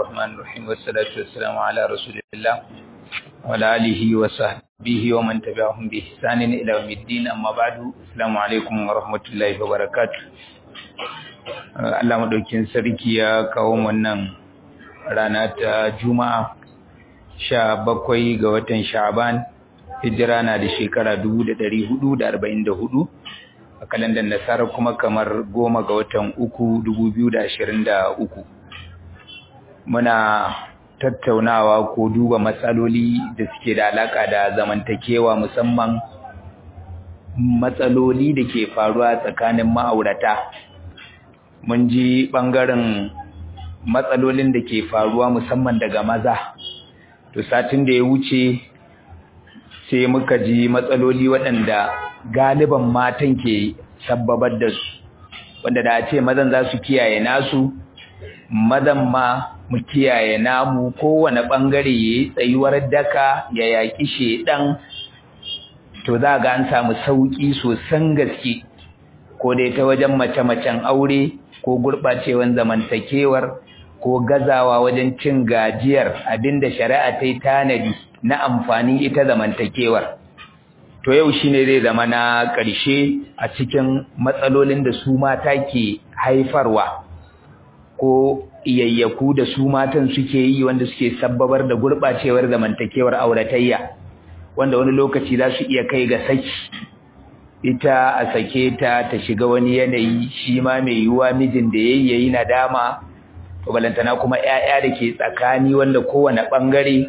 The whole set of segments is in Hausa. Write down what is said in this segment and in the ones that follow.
الرحمن الرحيم والصلاة والسلام على رسول الله وعلى آله وصحبه ومن تبعهم بإحسان إلى يوم الدين أما بعد السلام عليكم ورحمة الله وبركاته Allah madaukin sarki ya kawo wannan rana ta Juma'a sha bakwai ga watan Sha'ban hijira na da shekara dubu da ɗari hudu da arba'in da hudu a kalandar nasara kuma kamar goma ga watan uku dubu biyu da ashirin da uku muna tattaunawa ko duba matsaloli da suke da alaka da zamantakewa musamman matsaloli da ke faruwa tsakanin ma'aurata mun ji ɓangaren matsalolin da ke faruwa musamman daga maza to satin da ya wuce sai muka ji matsaloli waɗanda galiban matan ke sabbabar da su wanda da a ce mazan za su kiyaye nasu mazan ma mu kiyaye namu kowane ɓangare ya yi tsayuwar daka ya yaƙi sheɗan to za ga an samu sauƙi sosan gaske ko dai ta wajen mace-macen aure ko gurɓacewan zamantakewar ko gazawa wajen cin gajiyar abinda shari'a ta yi tanadi na amfani ita zamantakewar to yau shine zai zama na ƙarshe a cikin matsalolin da su mata ke haifarwa ko iyayyaku da su matan suke yi wanda suke sabbabar da gurɓacewar zamantakewar auratayya wanda wani lokaci za su iya kai ga saki ita a sake ta ta shiga wani yanayi shi ma mai yiwuwa mijin da yayi yayi nadama to balantana kuma ƴaƴa da ke tsakani wanda kowane ɓangare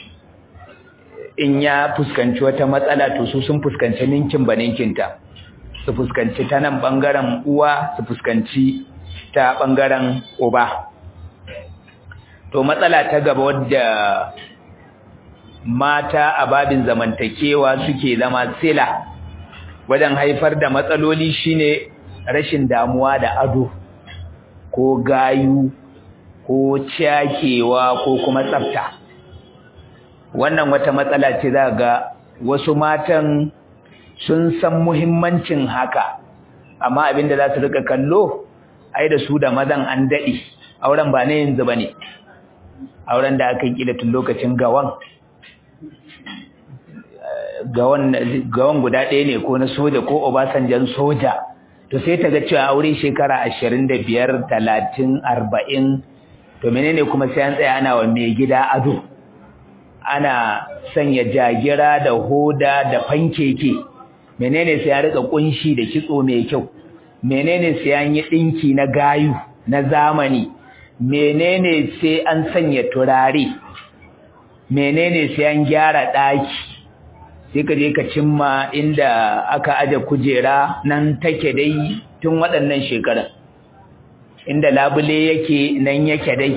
in ya fuskanci wata matsala to su sun fuskanci ninkin ba ninkinta su fuskanci ta nan ɓangaren uwa su fuskanci ta ɓangaren uba to matsala ta gaba wadda mata a babin zamantakewa suke zama sila wajen haifar da matsaloli shine rashin damuwa da ado ko gayu ko cakewa ko kuma tsafta wannan wata matsala ce za ga wasu matan sun san muhimmancin haka amma abinda za su rika kallo ai da su da mazan an daɗe auren ba na yanzu ba ne auren da aka yi tun lokacin gawan gawan guda ɗaya ne ko na soja ko obasanjan soja to sai ta ga cewa aure shekara ashirin da biyar talatin arba'in to menene kuma sai an tsaya ana wa mai gida ado ana sanya jagira da hoda da fankeke menene sai ya rika kunshi da kitso mai kyau menene sai an yi dinki na gayu na zamani menene sai an sanya turare menene sai an gyara daki sai ka je ka cimma inda aka aje kujera nan take dai tun waɗannan shekaran inda labule yake nan yake dai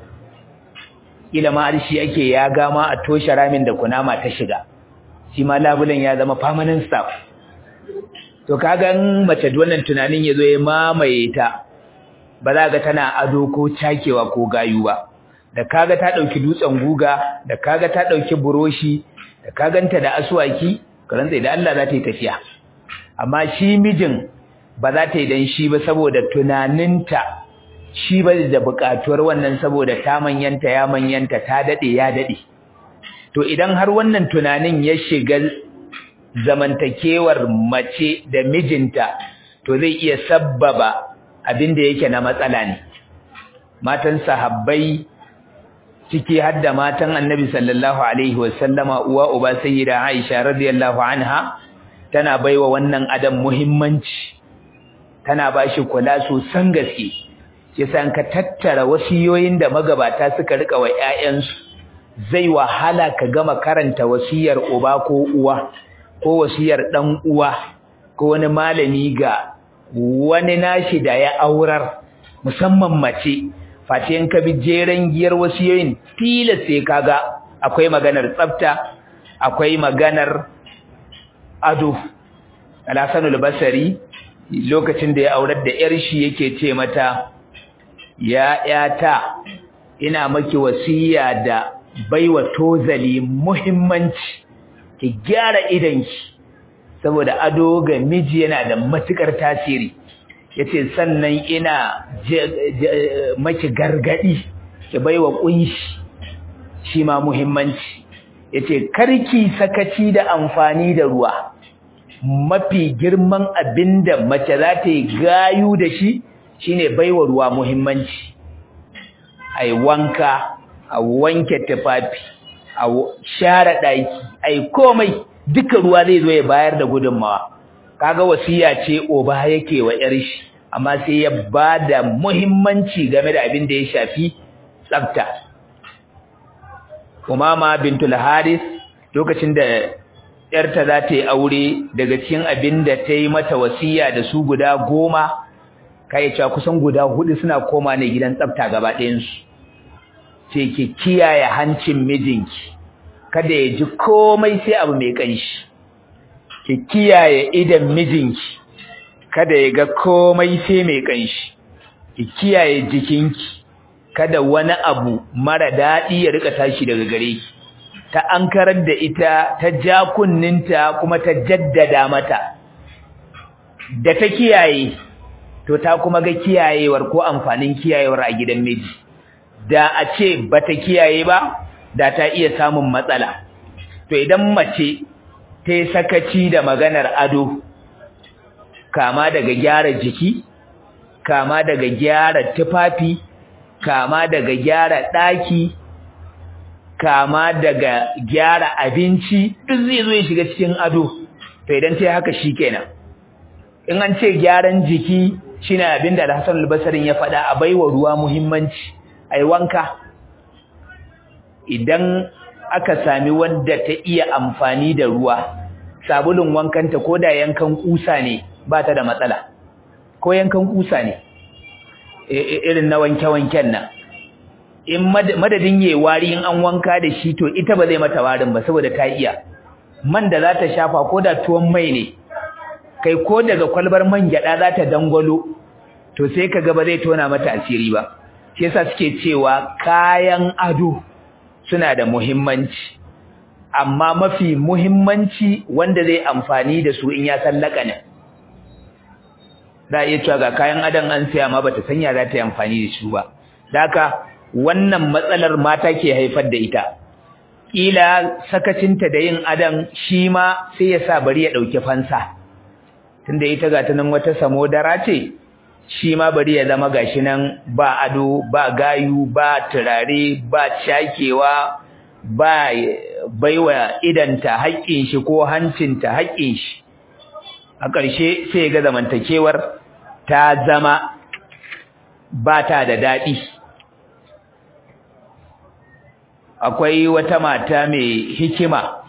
kila ma arshi yake ya gama a toshe ramin da kunama ta shiga shi ma labulen ya zama permanent staff to kaga mace wannan tunanin yazo ya mamaye ta ba za ga tana ado ko cakewa ko gayu ba da kaga ta dauki dutsen guga da kaga ta dauki buroshi da kaganta da aswaki karanta da Allah za ta yi tafiya amma shi mijin ba za ta yi dan shi ba saboda tunaninta shi ba da buƙatuwar wannan saboda ta manyanta ya manyanta ta dade ya dade to idan har wannan tunanin ya shiga zamantakewar mace da mijinta to zai iya sabbaba abin da yake na matsala ne matan sahabbai ciki har da matan annabi sallallahu alaihi wasallama uwa uba sayyida aisha radiyallahu anha tana baiwa wannan adam muhimmanci tana bashi kula sosan gaske yasa ka tattara wasiyoyin da magabata suka rika wa ƴaƴansu zai wahala ka gama karanta wasiyar uba ko uwa ko wasiyar dan uwa ko wani malami ga wani nashi da ya aurar musamman mace face in ka bi jeren giyar wasiyoyin tilas sai kaga akwai maganar tsafta akwai maganar ado al-Hasan al-Basri lokacin da ya aurar da yar shi yake ce mata ya yata ina maki wasiya da baiwa tozali muhimmanci ki gyara idanki saboda ado ga miji yana da matukar tasiri yace sannan ina maki gargadi ki baiwa kunshi shi ma muhimmanci yace karki sakaci da amfani da ruwa mafi girman abinda mace za ta yi gayu da shi shine baiwa ruwa muhimmanci ai wanka a wanke tufafi a share daki ai komai duka ruwa zai zo ya bayar da gudunmawa kaga wasiya ce oba yake wa yar shi amma sai ya bada muhimmanci game da abin da ya shafi tsafta Umama bintul Haris lokacin da yarta za ta yi aure daga cikin abin da ta yi mata wasiya da su guda goma kai cewa kusan guda hudu suna koma ne gidan tsafta gaba ɗayan su ce ki kiyaye hancin mijinki kada ya ji komai sai abu mai kanshi ki kiyaye idan mijinki kada ya ga komai sai mai kanshi ki kiyaye jikinki kada wani abu mara daɗi ya rika tashi daga gare ki ta ankarar da ita ta ja kunninta kuma ta jaddada mata da ta kiyaye to ta kuma ga kiyayewar ko amfanin kiyayewar a gidan miji da a ce bata kiyaye ba da ta iya samun matsala to idan mace ta yi sakaci da maganar ado kama daga gyara jiki kama daga gyara tufafi kama daga gyara ɗaki kama daga gyara abinci duk zai zo ya shiga cikin ado to idan ta haka shikenan in an ce gyaran jiki shine abinda Al-Hasan al-Basri ya faɗa a baiwa ruwa muhimmanci ai wanka idan aka sami wanda ta iya amfani da ruwa sabulun wankanta ko da yankan kusa ne ba ta da matsala ko yankan kusa ne irin na wanke-wanken nan in madadin yayi wari in an wanka da shi to ita ba zai mata warin ba saboda ta iya man da za ta shafa ko da tuwon mai ne kai ko daga kwalbar man gyada za ta dangwalo to sai kaga ba zai tona mata asiri ba shi yasa suke cewa kayan ado suna da muhimmanci amma mafi muhimmanci wanda zai amfani da su in ya san lakanin da iya cewa ga kayan adon an siya ma bata sanya za ta yi amfani da su ba haka wannan matsalar mata ke haifar da ita kila sakacinta da yin adon shi ma sai ya sa bari ya dauki fansa tunda ita ga tunan wata samodara ce shi ma bari ya zama gashi nan ba ado ba gayu ba turare ba cakewa ba baiwa idanta haƙƙin shi ko hancinta haƙƙin shi a ƙarshe sai ga zamantakewar ta zama ba ta da daɗi akwai wata mata mai hikima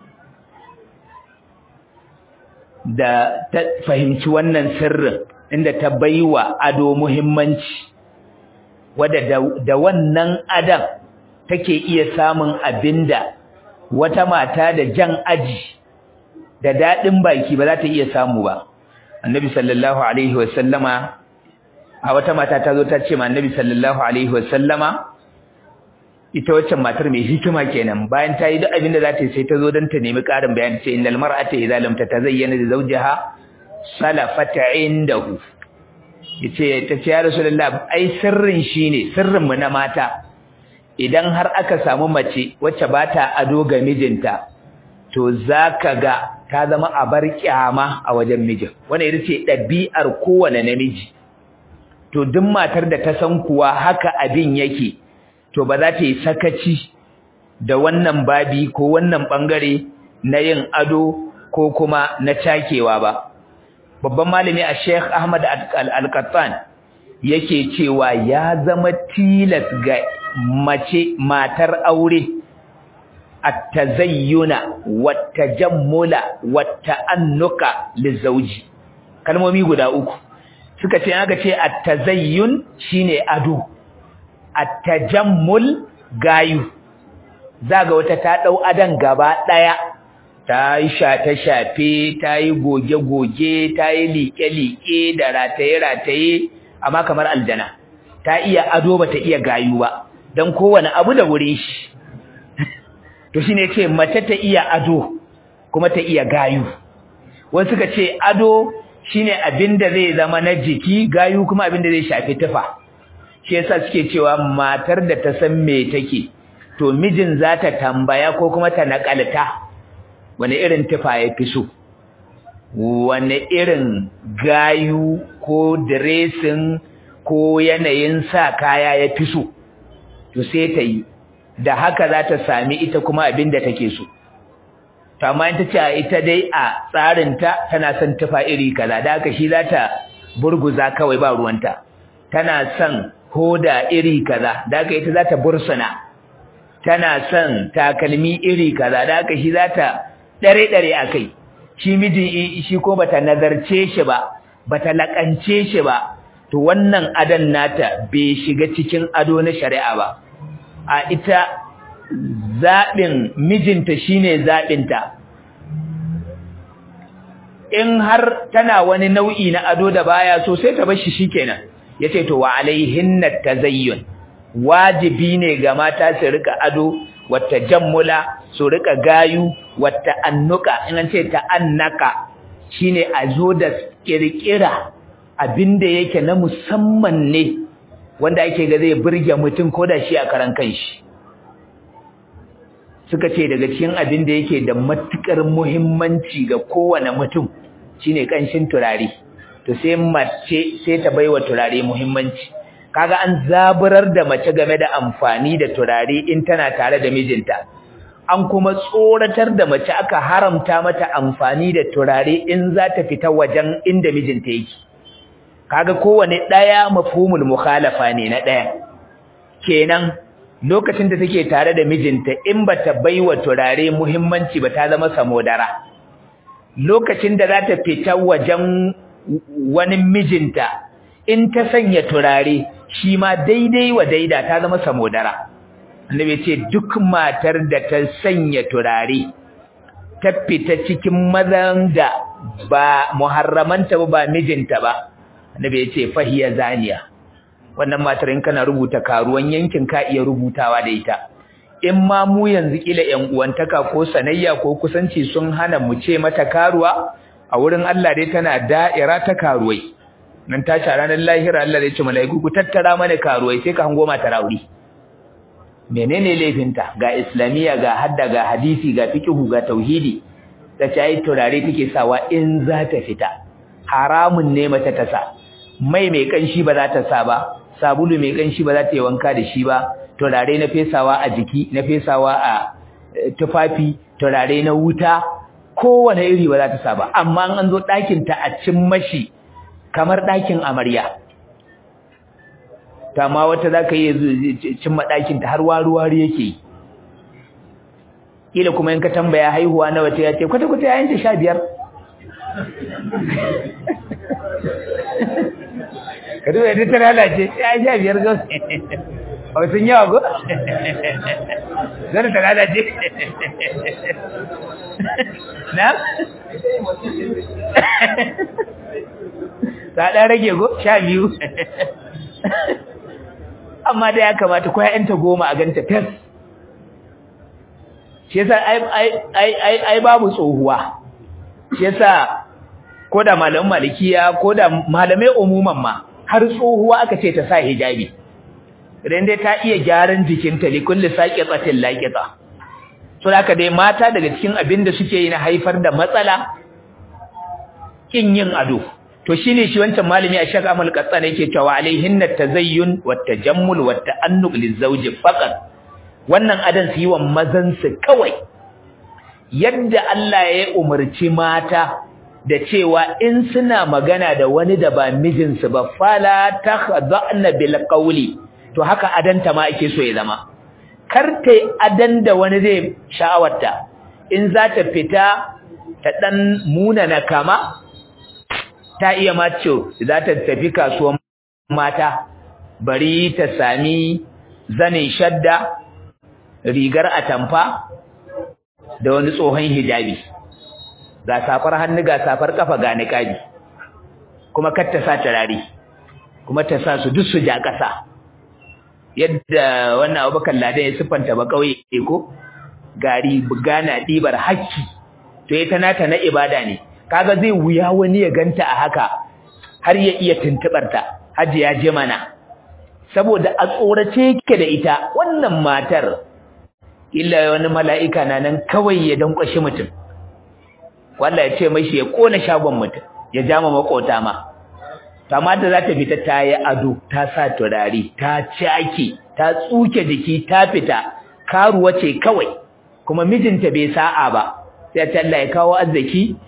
da ta fahimci wannan sirrin inda ta baiwa ado muhimmanci wadda da wannan adam take iya samun abinda wata mata da jan aji da dadin baki ba za ta iya samu ba annabi sallallahu alaihi wasallama a wata mata ta zo ta ce ma annabi sallallahu alaihi wasallama ita waccan matar mai hikima kenan bayan ta yi duk abin da za ta yi sai ta zo don ta nemi ƙarin bayani ce innal mar'ata idza lam tatazayyana li zawjiha salafata indahu yace ta ce ya rasulullah ai sirrin shine sirrin mu na mata idan har aka samu mace wacce ba ta ado ga mijinta to zaka ga ta zama abar kyama a wajen mijin wannan ita ce ɗabi'ar kowane namiji to duk matar da ta san kuwa haka abin yake to ba za ta yi sakaci da wannan babi ko wannan bangare na yin ado ko kuma na cakewa ba babban malami a Sheikh Ahmad Al-Qattan yake cewa ya zama tilas ga mace matar aure at-tazayyuna wat-tajammula wat-ta'annuka lizawji kalmomi guda uku suka ce aka ce at-tazayyun shine ado at-tajammul gayu zaga wata ta dau adan gaba daya ta yi shata shafe ta yi goge goge ta yi liƙe liƙe da rataye rataye amma kamar aljana ta iya ado bata iya gayu ba dan kowane abu da wurin shi to shine ce mace ta iya ado kuma ta iya gayu wasu suka ce ado shine abinda zai zama na jiki gayu kuma abinda zai shafi tufa shi yasa suke cewa matar da ta san me take to mijin za ta tambaya ko kuma ta nakalta wani irin tufa ya fi so wani irin gayu ko dressing ko yanayin sa kaya ya fi so to sai ta yi da haka za ta sami ita kuma abin da take so to amma in ta ce ita dai a tsarinta tana son tufa iri kaza da haka shi za ta burguza kawai ba ruwanta tana son hoda iri kaza da haka ita za ta bursuna tana son takalmi iri kaza da haka shi za ta dare-dare a kai shi miji shi ko bata nazarce shi ba bata lakance shi ba to wannan adan nata bai shiga cikin ado na shari'a ba a ita zaɓin mijinta shine zaɓinta in har tana wani nau'i na ado da baya so sai ta bar shi shikenan yace to wa alaihinna tazayyun wajibi ne ga mata su rika ado wata jammula su rika gayu wata annuka in an ce ta annaka shine a zo da kirkira abinda yake na musamman ne wanda ake ga zai burge mutum ko da shi a karan kanshi suka ce daga cikin abin da yake da matukar muhimmanci ga kowane mutum shine kanshin turare to sai mace sai ta baiwa turare muhimmanci kaga an zaburar da mace game da amfani da turare in tana tare da mijinta an kuma tsoratar da mace aka haramta mata amfani da turare in za ta fita wajen inda mijinta yake kaga kowane daya mafhumul mukhalafa ne na daya kenan lokacin da take tare da mijinta in bata baiwa turare muhimmanci ba ta zama samodara lokacin da za ta fita wajen wani mijinta in ta sanya turare shi ma daidai wa daida ta zama samodara annabi ce duk matar da ta sanya turare ta fita cikin mazan da ba muharramanta ba mijinta ba annabi ya ce fahiya zaniya wannan matar in kana rubuta karuwan yankin ka iya rubutawa da ita in ma mu yanzu kila ƴan uwantaka ko sanayya ko kusanci sun hana mu ce mata karuwa a wurin Allah dai tana da'ira ta karuwai nan ta ci ranar lahira Allah zai ce mala'iku ku tattara mana karuwai sai ka hango mata rauri menene laifinta ga islamiya ga hadda ga hadisi ga fiqhu ga tauhidi ta ce ai turare take sawa in za ta fita haramun ne mata ta sa mai mai kanshi ba za ta sa ba sabulu mai kanshi ba za ta yi wanka da shi ba turare na fesawa a jiki na fesawa a tufafi turare na wuta kowane iri ba za ta sa ba amma an zo ɗakin ta a cin mashi kamar ɗakin amarya ta ma wata za ka yi cimma ɗakin ta har waruwari yake kila kuma in ka tambaya haihuwa na wata ya ce kwata-kwata yayanta sha biyar ka duba yadda ta lalace ya sha biyar ga a wasu yawa go zana ta lalace na? ta ɗan rage go sha biyu amma da ya kamata ko ya'yanta goma a ganta fes shi yasa ai babu tsohuwa shi yasa ko da malamin malikiya ko da malamai umuman ma har tsohuwa aka ce ta sa hijabi idan dai ta iya gyaran jikinta li kulli saqiqatin laqita so haka dai mata daga cikin abin da suke yi na haifar da matsala kin yin ado to shine shi wancan malami a shaka amal qatsan yake cewa alaihinna tazayyun wat tajammul wat ta'annuq lizawji faqat wannan adan su yi wa mazan su kawai yadda Allah ya umarci mata da cewa in suna magana da wani da ba mijinsu ba fala takhda'na bil qawli to haka adanta ma ake so ya zama kar ta adan da wani zai sha'awarta in za ta fita ta dan muna na kama ta iya mace za ta tafi kasuwan mata bari ta sami zanin shadda rigar atamfa da wani tsohon hijabi ga safar hannu ga safar kafa ga niqabi kuma kar ta sa turare kuma ta sa su duk su ja kasa yadda wannan Abubakar Ladan ya siffanta ba kauye ko gari bugana dibar hakki to ita nata na ibada ne kaga zai wuya wani ya ganta a haka har ya iya tuntubar ta haji ya je mana saboda a tsorace yake da ita wannan matar illa wani mala'ika na nan kawai ya dankwashi mutum wallahi ya ce mashi ya kona shagon mutum ya jama makota ma amma da za ta fita ta yi ado ta sa turare ta cake ta tsuke jiki ta fita karuwa ce kawai kuma mijinta bai sa'a ba sai ta Allah ya kawo arziki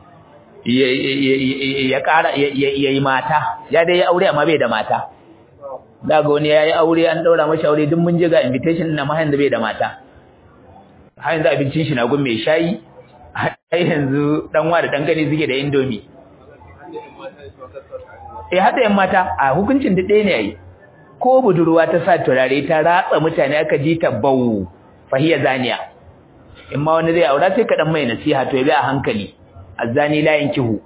ya ƙara ya yi mata ya dai aure amma bai da mata daga wani ya yi aure an ɗaura mashi aure duk mun ji ga invitation na mahayin da bai da mata har yanzu abincin shi na gun mai shayi har yanzu ɗanwa da ɗan gani suke da indomi eh hada yan mata a hukuncin da ɗaya ne yayi ko budurwa ta sa turare ta ratsa mutane aka ji ta bau fahiya zaniya in ma wani zai aura sai ka dan mai nasiha to ya bi a hankali azani la yankihu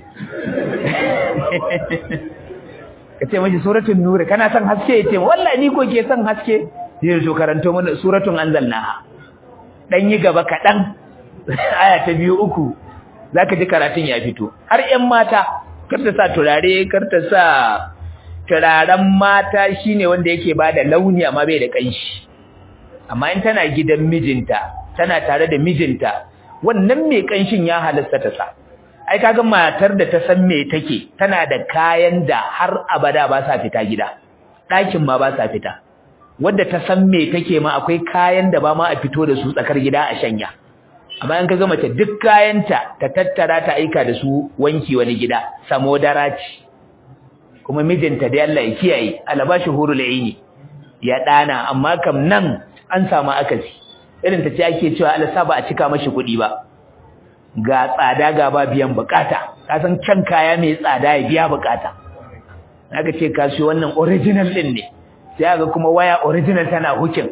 kace mashi suratul nur kana son haske yace wallahi ni ko ke son haske zai zo karanto mana suratul anzalnaha dan yi gaba kadan aya ta biyu uku zaka ji karatun ya fito har ƴan mata kar ta sa turare kar ta sa turaren mata shine wanda yake bada launi amma bai da kanshi amma in tana gidan mijinta tana tare da mijinta wannan mai kanshin ya halasta ta sa ai kaga matar da ta san me take tana da kayan da har abada ba sa fita gida ɗakin ma ba sa fita wanda ta san me take ma akwai kayan da ba ma a fito da su tsakar gida a shanya amma in kaga mace duk kayanta ta tattara ta aika da su wanki wani gida samo daraci kuma mijinta da Allah ya kiyaye alabashi hurul aini ya dana amma kam nan an samu akasi irin ta ce ake cewa Allah sa ba a cika mashi kuɗi ba ga tsada ga ba biyan bukata ka san can kaya mai tsada ya biya bukata aka ce ka shi wannan original din ne sai ga kuma waya original tana hukin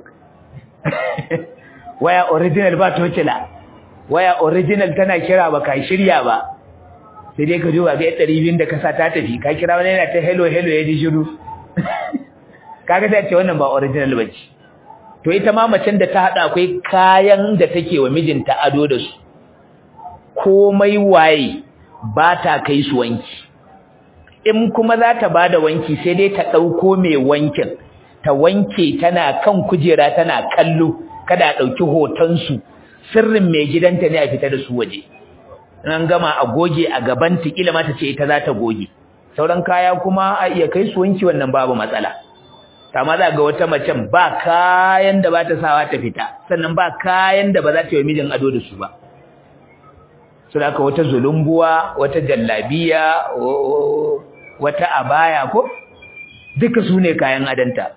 waya original ba tocila waya original tana kira ba ka shirya ba sai dai ka duba ga 200 da ka sa ta tafi ka kira wani yana ta hello hello ya ji shiru kaga sai ce wannan ba original bace to ita ma macen da ta hada akwai kayan da take wa mijinta ado da su komai waye ba ta kai su wanki in kuma za ta bada wanki sai dai ta dauko mai wankin ta wanke tana kan kujera tana kallo kada a dauki hoton su sirrin mai gidanta ne a fita da su waje an gama a goge a gaban ta kila ma ta ce ita za ta goge sauran kaya kuma a iya kai su wanki wannan babu matsala amma za ga wata macen ba kayan da ba ta sawa ta fita sannan ba kayan da ba za ta yi mijin ado da su ba su da wata zulumbuwa wata jallabiya wata abaya ko duka su ne kayan adanta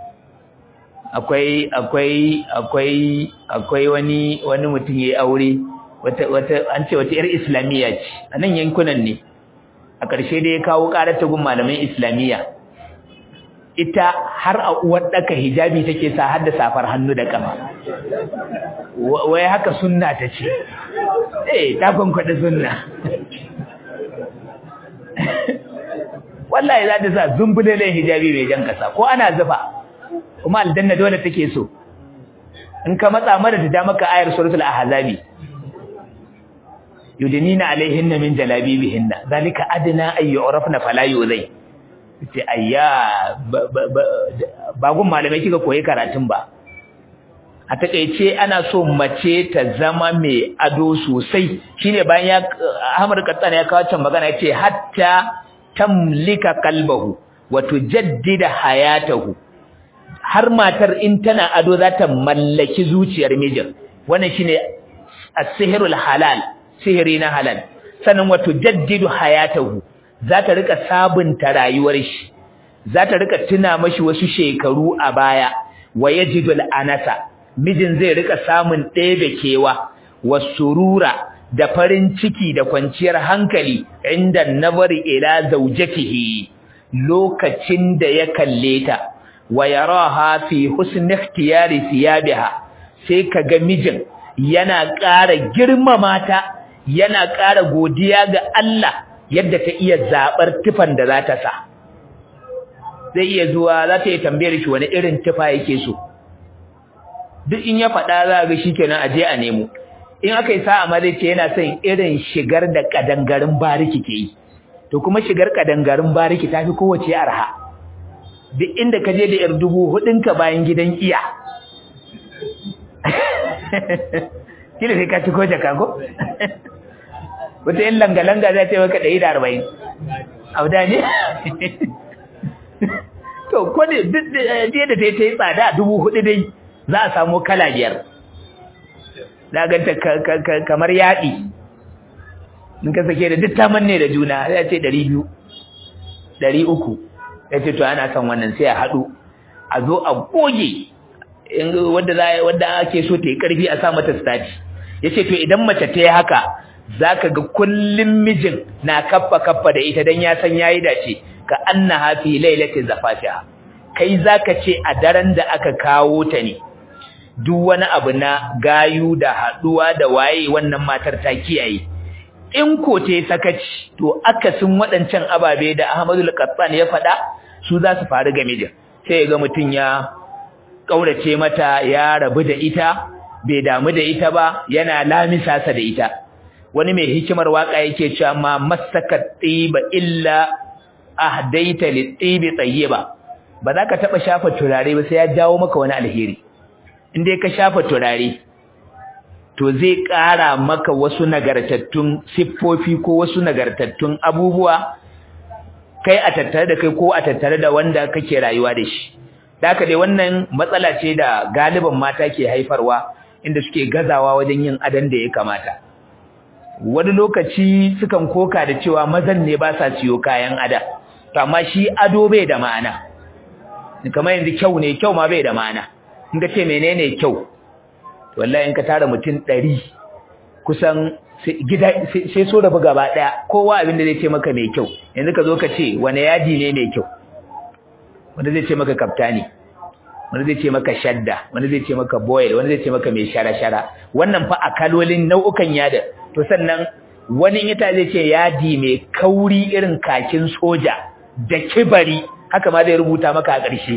akwai akwai akwai akwai wani wani mutum yayi aure wata wata an ce wata yar islamiyya ce a nan yankunan ne a ƙarshe da ya kawo ƙarar ta gun malaman islamiyya ita har a uwar daka hijabi take sa har da safar hannu da kafa wai haka sunna ta ce eh ta kwankwada sunna wallahi za ta sa zumbulelen hijabi mai jan kasa ko ana zufa kuma aljanna dole take so in ka matsa mara ta da maka ayar suratul ahzabi yudnina alaihinna min jalabibihinna zalika adna ay yu'rafna fala yuzai ce ayya ba gun malamai kika koyi karatun ba a takeice ana so mace ta zama mai ado sosai shine bayan ya Ahmad Kattan ya kawo can magana yace hatta tamlika qalbahu wa tujaddida hayatahu har matar in tana ado za ta mallaki zuciyar mijin wannan shine as-sihrul halal sihiri na halal sannan wa tujaddidu hayatahu za ta rika sabunta rayuwar shi za ta rika tuna mashi wasu shekaru a baya wa yajidul anasa mijin zai rika samun ɗebe kewa wasurura da farin ciki da kwanciyar hankali inda nazari ila zawjatihi lokacin da ya kalle ta wa yaraha fi husni ikhtiyari thiyabiha sai kaga mijin yana ƙara girmama ta yana ƙara godiya ga Allah yadda ta iya zabar tufan da za ta sa zai iya zuwa za ta yi tambayar shi wani irin tufa yake so duk in ya faɗa za ga shikenan aje a nemo in aka yi sa'a ma zai ce yana son irin shigar da kadangarin bariki ke yi to kuma shigar kadangarin bariki ta fi kowace arha duk inda ka je da yar dubu hudunka bayan gidan iya kila sai ka ci ko jaka ko wata yin langa-langa za ta yi maka ɗari da arba'in auda ne to ko ne duk da da ta yi tsada dubu hudu dai za a samu kala biyar za ganta kamar yaɗi in ka sake da duk taman ne da juna ya ce ɗari biyu ɗari uku ya ce to ana son wannan sai a haɗu a zo a goge wadda za wadda ake so ta yi ƙarfi a sa mata stati ya ce to idan mace ta yi haka za ka ga kullum mijin na kaffa kaffa da ita don ya san ya yi dace ka anna hafi lailatin zafafiya kai za ka ce a daren da aka kawo ta ne duk wani abu na gayu da haɗuwa da waye wannan matar ta kiyaye in ko ta yi sakaci to akasin waɗancan ababe da Ahmadu al ya faɗa su za su faru ga mijin sai ga mutum ya ƙaurace mata ya rabu da ita bai damu da ita ba yana lamisa sa da ita wani mai hikimar waka yake cewa ma masaka tiba illa ahdaita litibi tayyiba ba za ka taɓa shafa turare ba sai ya jawo maka wani alheri in dai ka shafa turare to zai ƙara maka wasu nagartattun siffofi ko wasu nagartattun abubuwa kai a tattare da kai ko a tattare da wanda kake rayuwa da shi haka dai wannan matsala ce da galiban mata ke haifarwa inda suke gazawa wajen yin adan da ya kamata wani lokaci sukan koka da cewa mazan ne ba sa siyo kayan ada to amma shi ado bai da ma'ana kamar yanzu kyau ne kyau ma bai da ma'ana in ka ce menene kyau wallahi in ka tara mutum ɗari kusan gida sai so da gaba ɗaya kowa abin da zai ce maka mai kyau yanzu ka zo ka ce wani yadi ne mai kyau wanda zai ce maka kaftani wanda zai ce maka shadda wanda zai ce maka boil wanda zai ce maka mai shara-shara wannan fa a kalolin nau'ukan yada to sannan wani ita zai ce yadi mai kauri irin kakin soja da kibari haka ma zai rubuta maka a ƙarshe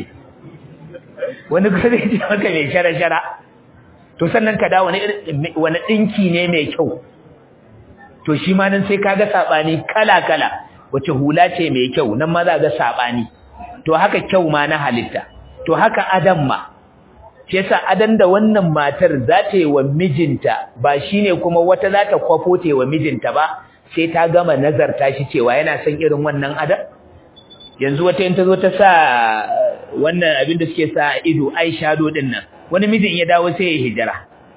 wani kuma zai ce maka mai shara-shara to sannan ka da wani wani dinki ne mai kyau to shi ma nan sai kaga sabani kala-kala wace hula ce mai kyau nan ma za ga sabani to haka kyau ma na halitta to haka adam ma shi yasa adan da wannan matar za ta yi wa mijinta ba shine kuma wata za ta kwafo ta wa mijinta ba sai ta gama nazarta shi cewa yana son irin wannan adam yanzu wata in ta zo ta sa wannan abin da suke sa ido ai shadow din nan wani mijin ya dawo sai ya hijira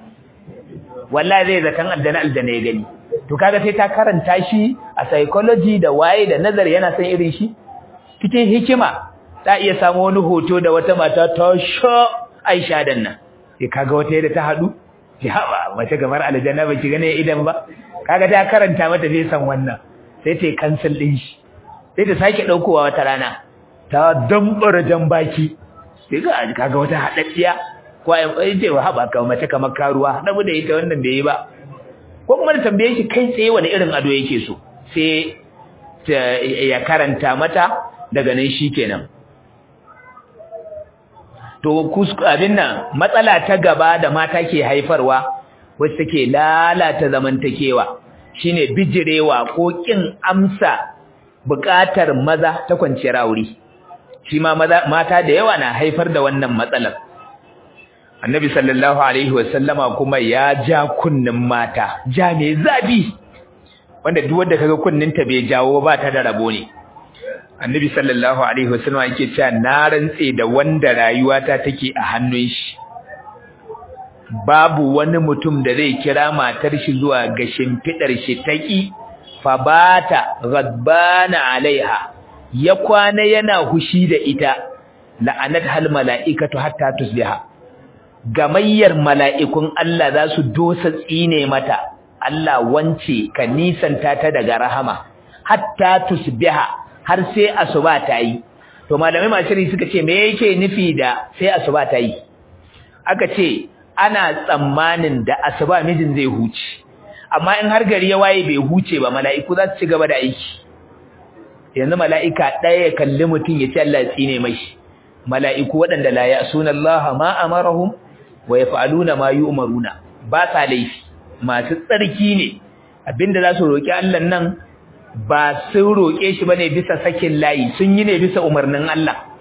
wallahi zai zakan aljana aljana ya gani to kaga sai ta karanta shi a psychology da waye da nazari yana son irin shi cikin hikima ta iya samu wani hoto da wata mata ta sho Aisha dan nan sai kaga wata yadda ta hadu ki haba mace gamar aljanna ba ki gane idan ba kaga ta karanta mata sai san wannan sai ta cancel din shi sai ta sake daukowa wata rana ta dambara jan baki sai ga kaga wata hadaddiya ko ai ce wa haba ka mace kamar karuwa da da ita wannan bai yi ba ko kuma da tambaye shi kai tsaye wani irin ado yake so sai ya karanta mata daga nan shikenan to abin nan matsala ta gaba da mata ke haifarwa wacce take lalata zamantakewa shine bijirewa ko kin amsa buƙatar maza ta kwanciyar aure shi ma mata da yawa na haifar da wannan matsalar annabi sallallahu alaihi wasallama kuma ya ja kunnin mata ja mai zabi wanda duk wanda kaga kunninta bai jawo ba ta da rabo ne annabi sallallahu alaihi wasallam yake cewa na rantse da wanda rayuwata take a hannun shi babu wani mutum da zai kira matar shi zuwa ga shimfidar shi taki fa bata ghadbana alaiha ya kwana yana hushi da ita la'anat hal mala'ikatu hatta tusbiha gamayyar mala'ikun Allah za su dosa tsine mata Allah wance ka nisanta ta daga rahama hatta tusbiha har sai asuba ta yi to malamai mashiri suka ce me yake nufi da sai asuba ta yi aka ce ana tsammanin da asuba mijin zai huce amma in har gari ya waye bai huce ba mala'iku za su ci gaba da aiki yanzu mala'ika ɗaya ya kalli mutum ya ce Allah ya tsine mashi mala'iku waɗanda la ya'suna Allah ma amarahum wa yaf'aluna ma yu'maruna ba sa laifi masu tsarki ne abinda za su roki Allah nan ba sun roƙe shi bane bisa sakin layi sun yi ne bisa umarnin Allah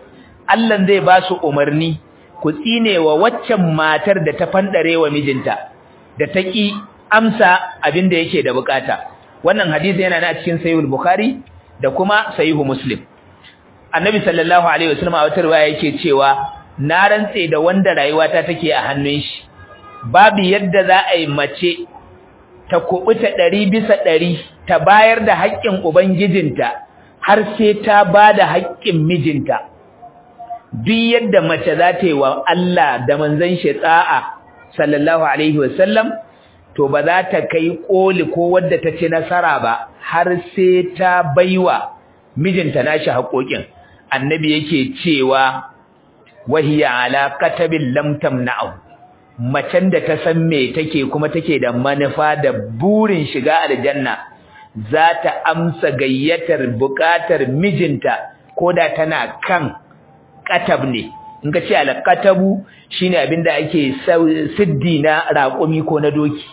Allah zai ba su umarni ku tsine wa waccan matar da ta fandare wa mijinta da ta ki amsa abin da yake da bukata wannan hadisi yana na cikin sahihul bukhari da kuma sahihu muslim annabi sallallahu alaihi wasallam a wata riwaya yake cewa na rantse da wanda rayuwata take a hannun shi babu yadda za a yi mace ta kubuta ɗari bisa ɗari ta bayar da haƙƙin ubangijinta har sai ta ba da haƙƙin mijinta duk yadda mace za ta yi wa Allah da manzon shi tsa'a sallallahu alaihi wasallam to ba za ta kai koli ko wadda ta ci nasara ba har sai ta baiwa mijinta nashi haƙoƙin annabi yake cewa wahiya ala katabil lam tamna'u macen da ta san me take kuma take da manufa da burin shiga aljanna za ta amsa gayyatar buƙatar mijinta koda tana kan katab ne in ka ce alqatabu shine abinda ake siddi na raƙumi ko na doki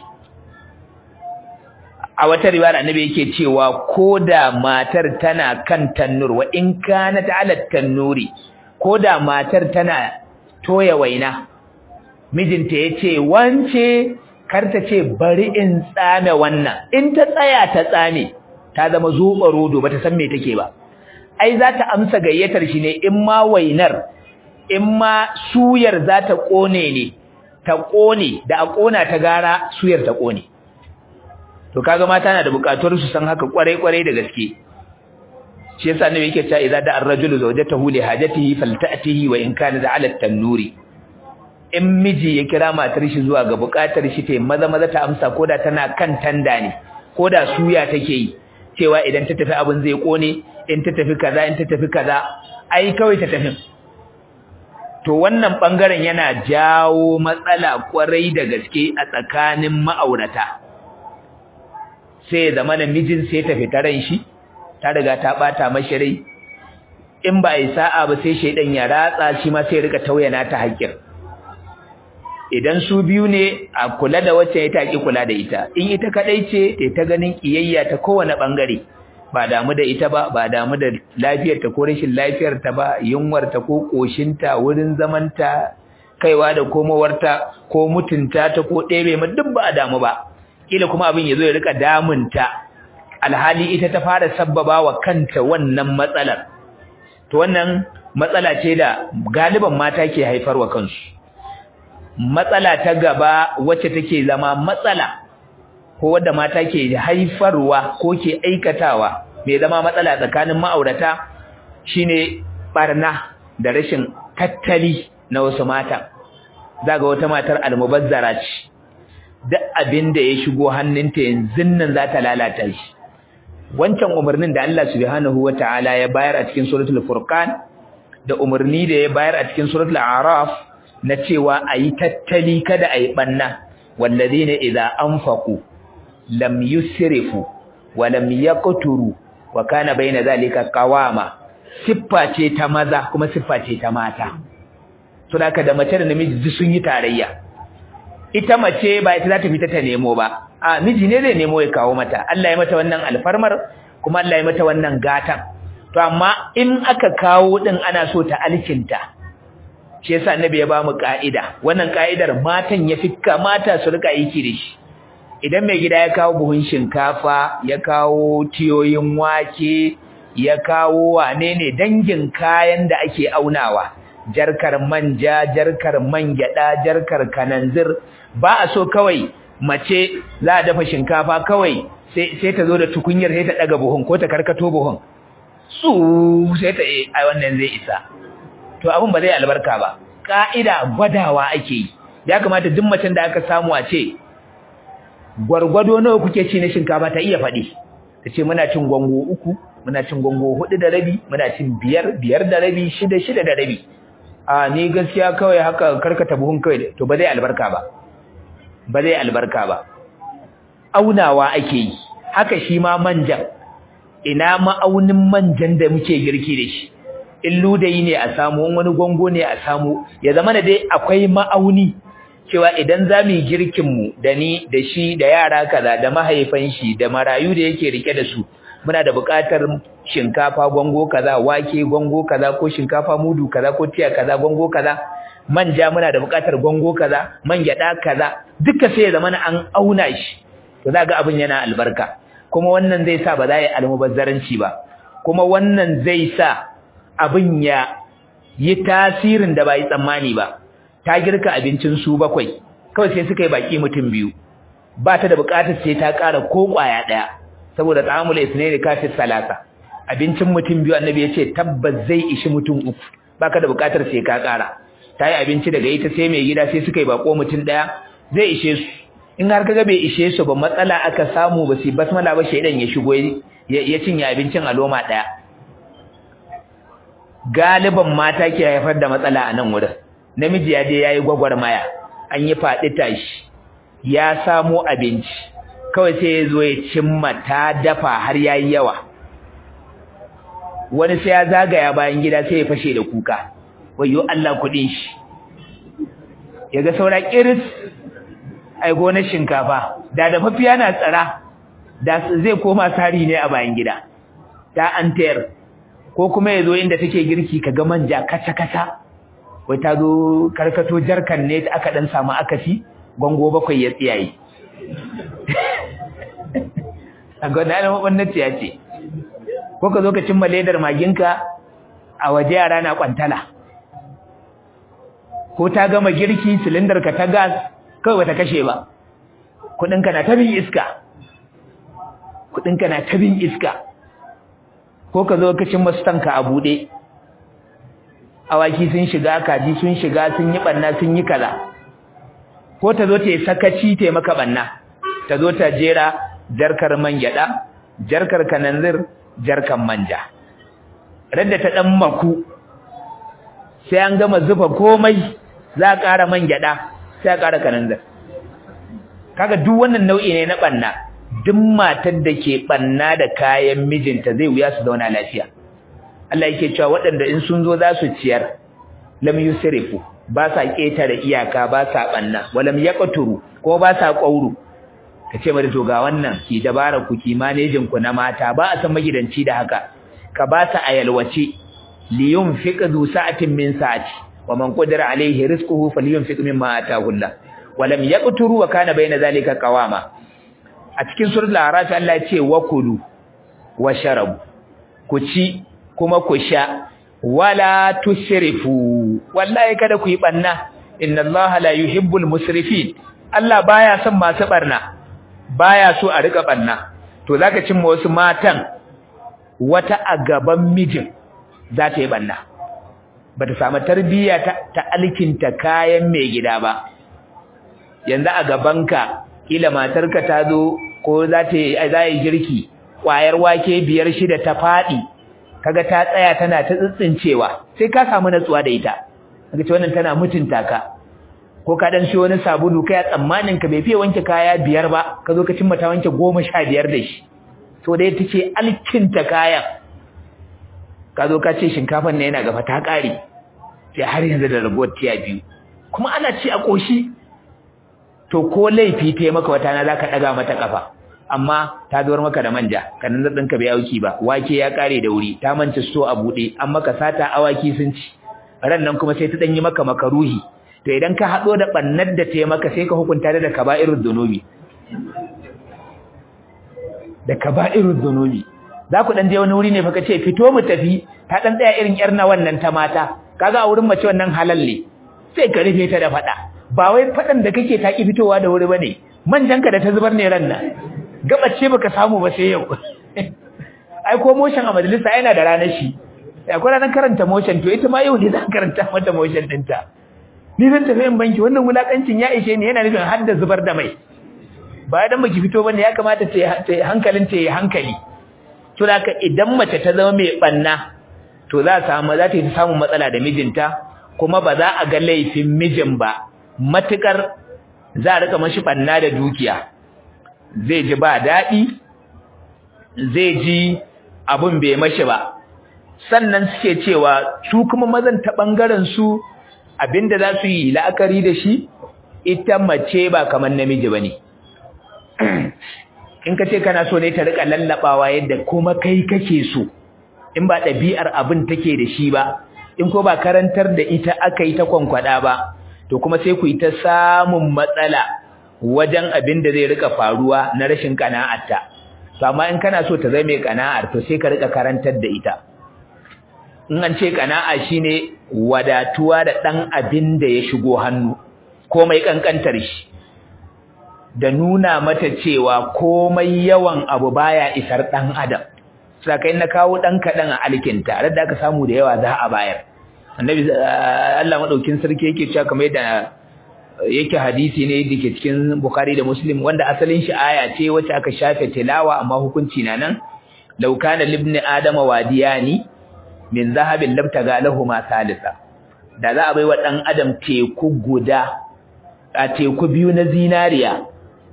a wata riwaya annabi yake cewa koda matar tana kan tannur wa in kanat ala tannuri koda matar tana toya waina mijinta yace wance kar ta ce bari in tsame wannan in ta tsaya ta tsame ta zama zuba rodo bata san me take ba ai za ta amsa gayyatar shi ne in ma wainar in ma suyar za ta kone ne ta kone da a kona ta gara suyar ta kone to kaga mata na da bukatuwar su san haka kwarai kwarai da gaske shi yasa annabi yake cewa idza da ar-rajulu zawjatahu li hajatihi falta'tihi wa in kana ala at-tannuri in miji ya kira matar shi zuwa ga bukatar shi ta maza maza ta amsa koda tana kan tanda ne koda suya take yi cewa idan ta tafi abin zai kone in ta tafi kaza in ta tafi kaza ai kawai ta tafi to wannan bangaren yana jawo matsala kwarai da gaske a tsakanin ma'aurata sai zama mijin sai ta fita ran shi ta riga ta bata mashi rai in ba yi sa'a ba sai shaidan ya ratsa shi ma sai rika tauyana ta haƙƙin idan su biyu ne a kula da wacce ya taki kula da ita in ita kadai ce ta ganin kiyayya ta kowane bangare ba damu da ita ba ba damu da lafiyar ta ko rashin lafiyar ta ba yunwar ta ko koshin ta wurin zaman ta kaiwa da komowar ta ko mutunta ta ko ɗebe ma duk ba a damu ba kila kuma abin yazo ya rika damunta alhali ita ta fara sabbaba wa kanta wannan matsalar to wannan matsala ce da galiban mata ke haifarwa kansu matsala ta gaba wacce take zama matsala ko wadda mata ke haifarwa ko ke aikatawa mai zama matsala tsakanin ma'aurata shine barna da rashin tattali na wasu mata zaga wata matar almubazzara ce duk abin da ya shigo hannunta yanzu nan za ta lalata shi wancan umarnin da Allah subhanahu wataala ya bayar a cikin suratul furqan da umarni da ya bayar a cikin suratul a'raf na cewa ayi tattali kada ayi banna walladheena idza anfaqu lam yusrifu wa lam yaqturu wa kana baina zalika qawama siffa ce ta maza kuma siffa ce ta mata to haka da mace da namiji sun yi tarayya ita mace ba ita za ta fita ta nemo ba a miji ne zai nemo ya kawo mata Allah ya mata wannan alfarmar kuma Allah ya mata wannan gatan to amma in aka kawo din ana so ta alkinta shi yasa annabi ya ba mu ka'ida wannan ka'idar matan ya fikka mata su rika aiki da shi idan mai gida ya kawo buhun shinkafa ya kawo tiyoyin wake ya kawo wane ne dangin kayan da ake aunawa jarkar manja jarkar man gyada jarkar kananzir ba a so kawai mace za a dafa shinkafa kawai sai sai ta zo da tukunyar sai ta daga buhun ko ta karkato buhun su sai ta eh ai wannan zai isa to abin ba zai albarka ba ka'ida gwadawa ake yi ya kamata duk macen da aka samu a ce gwargwado nawa kuke ci na shinkafa ta iya faɗi ta ce muna cin gwango uku muna cin gwango hudu da rabi muna cin biyar biyar da rabi shida shida da rabi a ni gaskiya kawai haka karkata buhun kawai to ba zai albarka ba ba zai albarka ba aunawa ake yi haka shi ma manjan ina ma'aunin manjan da muke girki da shi in ludayi ne a samu wani gwango ne a samu ya zama da dai akwai ma'auni cewa idan za mu yi girkinmu da ni da shi da yara kaza da mahaifan shi da marayu da yake rike da su muna da buƙatar shinkafa gongo kaza wake gongo kaza ko shinkafa mudu kaza ko tiya kaza gongo kaza manja muna da buƙatar gongo kaza man gyada kaza duka sai ya zama an auna shi to za ga abin yana albarka kuma wannan zai sa ba za yi almubazzaranci ba kuma wannan zai sa abin ya yi tasirin da ba yi tsammani ba ta girka abincin su bakwai kawai sai suka yi baki mutum biyu ba ta da buƙatar sai ta ƙara ko ƙwaya ɗaya saboda ta'amul isnaini kafi salasa abincin mutum biyu annabi ya ce tabbas zai ishi mutum uku baka da buƙatar sai ka ƙara ta yi abinci daga ita sai mai gida sai suka yi bako mutum ɗaya zai ishe su in har kaga bai ishe su ba matsala aka samu ba su basmala ba shaidan ya shigo ya cinye abincin a loma ɗaya galiban mata ke haifar da matsala a nan wurin namiji ya je ya yi gwagwarmaya an yi faɗi tashi ya samo abinci kawai sai ya zo ya cimma ta dafa har ya yi yawa wani sai ya zagaya bayan gida sai ya fashe da kuka wayo Allah kuɗin shi ya ga saura ƙiris ai gonar shinkafa da da mafiya na tsara da zai koma sari ne a bayan gida ta an tayar ko kuma ya zo inda take girki ka ga manja kasa-kasa wai ta zo karkato jarkan ne aka dan samu akasi gwango bakwai ya tsiyaye a gwada na maɓannati ya ce ko ka zo ka cimma ledar maginka a waje yara na kwantala ko ta gama girki silindar ka ta gas kawai bata kashe ba kudinka na ta bin iska kudinka na ta bin iska ko ka zo ka cimma stanka a buɗe awaki sun shiga kaji sun shiga sun yi ɓanna sun yi kaza ko ta zo ta yi sakaci ta yi maka banna ta zo ta jera jarkar man gyada jarkar kananzir jarkar manja radda ta dan maku sai an gama zuba komai za a ƙara man gyada sai a ƙara kananzir kaga duk wannan nau'i ne na banna duk matar da ke banna da kayan mijinta zai wuya su zauna lafiya Allah yake cewa waɗanda in sun zo za su ciyar lam yusrifu ba sa ƙetare iyaka ba sa ɓanna walam yaqturu ko ba sa ƙauru kace mata to ga wannan ki dabara ku ki manejin ku na mata ba a san magidanci da haka ka ba ta ayalwace li yunfiq du sa'atin min sa'ati wa man qadara alayhi rizquhu falyunfiq mimma ataahu Allah walam yaqturu wa kana bayna zalika qawama a cikin suratul a'raf Allah ya ce wa kulu wa sharabu ku ci kuma ku sha wala tusrifu wallahi kada ku yi banna inna allaha la yuhibbul musrifin Allah baya son masu barna baya so a rika banna to zaka cimma wasu matan wata a gaban mijin za ta yi banna bata samu tarbiyya ta, ta alkinta kayan mai gida ba yanzu a gabanka kila matarka ta zo ko za ta yi za yi girki kwayar wake biyar shida ta fadi kaga ta tsaya tana ta tsitsincewa sai ka samu natsuwa da ita kaga ce wannan tana mutunta ka ko ka dan siyo wani sabulu kai a tsammanin ka bai fiye wanke kaya biyar ba ka zo ka cimma ta wanke goma sha biyar da shi to dai tace alkinta kayan ka zo ka ce shinkafan ne yana gaba ta kare sai har yanzu da ragowar tiya biyu kuma ana ci a koshi to ko laifi ta maka wata na zaka daga mata kafa amma ta zuwar maka da manja kanan zadin ka bai auki ba wake ya kare da wuri ta manta so a bude an maka sata awaki sun ci ran nan kuma sai ta danyi maka makaruhi to idan ka hado da bannar da ta maka sai ka hukunta da kaba'irud dunubi da kaba'irud dunubi za ku dan je wani wuri ne fa ce fito mu tafi ta dan tsaya irin yar na wannan ta mata kaga a wurin mace wannan halalle sai ka rufe ta da fada ba wai fadan da kake ta ki fitowa da wuri bane manjanka da ta zubar ne ran nan gabace baka samu ba sai yau ai ko motion a majalisa yana da ranar shi akwai ranar karanta motion to ita ma yau ne zan karanta mata motion dinta ni zan tafi in banki wannan wulakancin ya ishe ni yana nufin har da zubar da mai ba dan baki fito bane ya kamata ta hankalin ta yi hankali to haka idan mace ta zama mai banna to za samu za ta yi samun matsala da mijinta kuma ba za a ga laifin mijin ba matukar za a rika mashi banna da dukiya zai ji ba daɗi zai ji abun bai mashi ba sannan suke cewa su kuma mazan ta ɓangaren su abinda za su yi la'akari da shi ita mace ba kamar namiji ba ne in ka ce kana so ne ta rika lallabawa yadda kuma kai kake so in ba ɗabi'ar abin take da shi ba in ko ba karantar da ita aka yi ta kwankwada ba to kuma sai ku yi ta samun matsala wajen abin da zai rika faruwa na rashin kana'arta to amma in kana so ta zama mai kana'ar to sai ka rika karantar da ita in an ce kana'a shine wadatuwa da dan abin da ya shigo hannu komai kankantar shi da nuna mata cewa komai yawan abu baya isar dan adam sakai na kawo dan kadan a alkinta da aka samu da yawa za a bayar annabi Allah madaukin sarki yake cewa kamar yadda yake hadisi ne dake cikin Bukhari da Muslim wanda asalin shi aya ce wacce aka shafe tilawa amma hukunci na nan law kana libni adama wadiyani min zahabin lam tagalahu ma salisa da za a bai wa dan adam teku guda a teku biyu na zinariya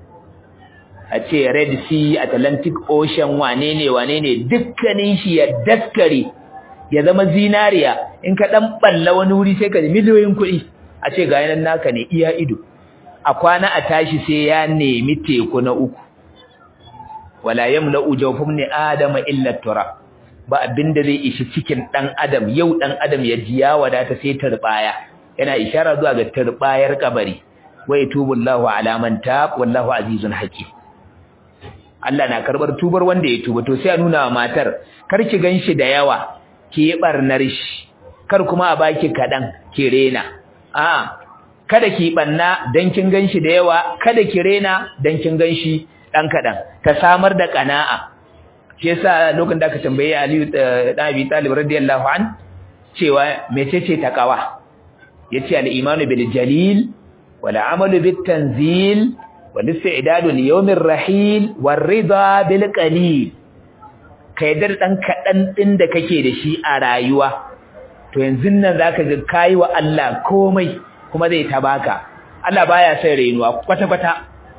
a ce Red Sea Atlantic Ocean wane ne wane ne dukkanin shi ya daskare ya zama zinariya in ka dan balla wani wuri sai ka miliyoyin kuɗi a ce ga yanan naka ne iya ido a kwana a tashi sai ya nemi teku na uku wala yamla'u jawfum ni adama illa turab ba abinda zai ishi cikin dan adam yau dan adam ya ji ya wadata sai turbaya yana ishara zuwa ga turbayar kabari wa yatubullahu ala man tab wallahu azizun hakim Allah na karbar tubar wanda ya tuba to sai a nuna wa matar kar ki ganshi da yawa ki yi barnar shi kar kuma a baki kadan ki rena a kada ki banna dan kin ganshi da yawa kada ki rena dan kin ganshi dan kadan ta samar da kana'a shi yasa lokacin da aka tambaye Ali dan Abi Talib radiyallahu an cewa mecece takawa yace al-imanu bil jalil wal amalu bit tanzil wal istidadu li yawmir rahil war rida bil qalil kai da dan kadan din da kake da shi a rayuwa to yanzu nan zaka ga kai wa Allah komai kuma zai tabaka Allah baya sai rainuwa kwata kwata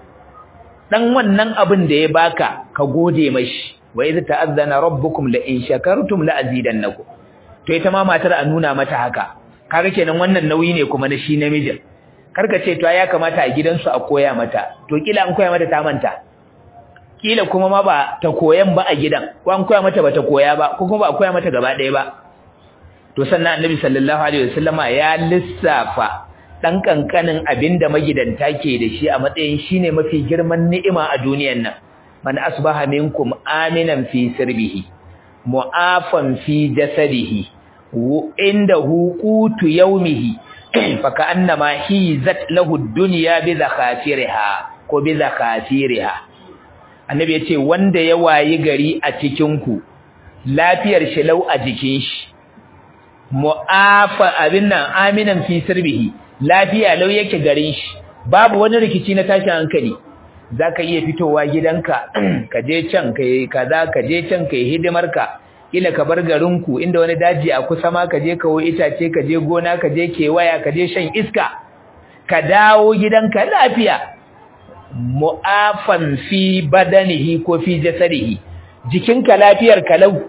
dan wannan abin da ya baka ka gode mashi wa idza ta'azzana rabbukum la in shakartum la azidannakum to ita ma matar a nuna mata haka kaga kenan wannan nauyi ne kuma na shi namijin karka ce to ya kamata a gidansu a koya mata to kila an koya mata ta manta kila kuma ma ba ta koyan ba a gidan ko an koya mata bata koya ba ko kuma ba a koya mata gaba ɗaya ba to sannan annabi sallallahu alaihi wasallama ya lissafa dan kankanin abinda magidanta ke da shi a matsayin shine mafi girman ni'ima a duniyar nan man asbaha minkum aminan fi sirbihi mu'afan fi jasadihi indahu qutu yawmihi fa ka'annama hizat lahu ad-dunya bi zakhafiriha ko bi zakhafiriha annabi yace wanda ya wayi gari a cikin ku lafiyar shi lau a jikin shi mu'afa abin nan aminan fi sirbihi lafiya lau yake garin shi babu wani rikici na tashin hankali zaka iya fitowa gidanka ka je can kai kaza ka je can kai hidimarka kila ka bar garinku inda wani daji a kusa ma ka je kawo itace ka je gona ka je kewaya ka je shan iska ka dawo gidanka lafiya mu'afan fi badanihi ko fi jasadihi jikinka lafiyar kalau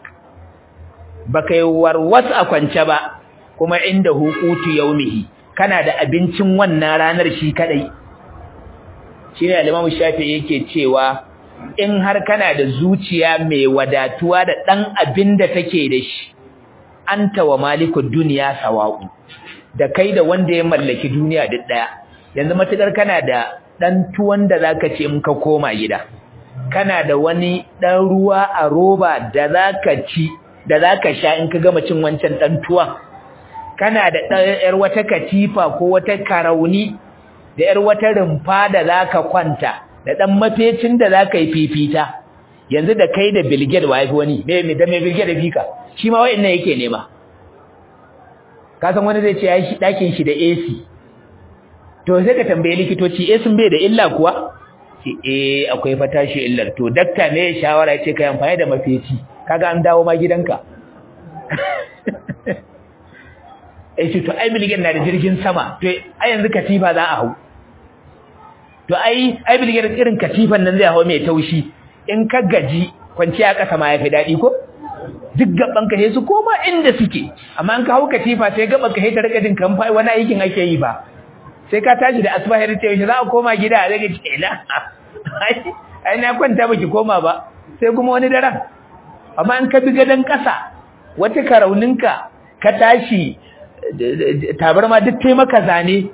baka yi warwas a kwance ba kuma inda hukutu yaumihi kana da abincin wannan ranar shi kadai shine al-Imam Shafi'i yake cewa in har kana da zuciya mai wadatuwa da dan abin da take da shi anta wa malikud dunya sawa'u da kai da wanda ya mallaki duniya duk daya yanzu matukar kana da dan tuwon da zaka ce in ka koma gida kana da wani dan ruwa a roba da zaka ci da zaka sha in ka gama cin wancan dan tuwon kana da yar wata katifa ko wata karauni da yar wata rumfa da zaka kwanta da dan mafecin da zaka yi fifita yanzu da kai da bilged wife wani me me da me bilged da fika shi ma wayannan yake nema ka san wani zai ce yayi shi dakin shi da AC to sai ka tambaye likitoci AC bai da illa kuwa ce eh akwai fatashi illar to dakta ne shawara ce kai amfani da mafeci kaga an dawo ma gidanka eh to ai bilged na da jirgin sama to ai yanzu katifa za a hau to ai ai bilgir irin katifan nan zai hawo mai taushi in ka gaji kwanciya kasa ma yafi dadi ko duk gaban ka sai su koma inda suke amma an ka hawo katifa sai gaban ka sai ta rika jin kan fa wani aikin ake yi ba sai ka tashi da asbahir ta yaushe za a koma gida a rage ila ai na kwanta baki koma ba sai kuma wani daren amma in ka bi gadon ƙasa wata karauninka ka tashi tabarma duk tai maka zane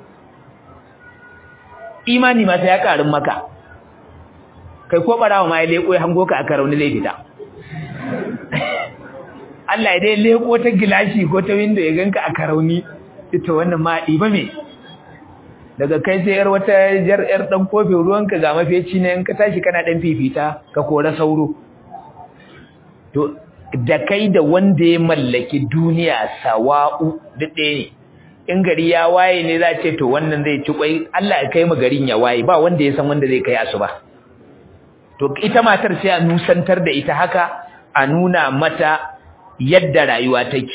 imani ma sai ya karin maka kai ko barawa ma ya leko ya hango ka a karauni zai fita Allah ya dai leko ta gilashi ko ta window ya ganka a karauni ita wannan ma ɗiba me daga kai sai yar wata jar yar dan kofin ruwanka ga mafeci ne in ka tashi kana dan fifita ka kora sauro to da kai da wanda ya mallaki duniya sawa'u duk ɗaya ne in gari ya waye ne za ce to wannan zai ci kwai Allah ya kai mu garin ya waye ba wanda ya san wanda zai kai asuba to ita matar sai a nusantar da ita haka a nuna mata yadda rayuwa take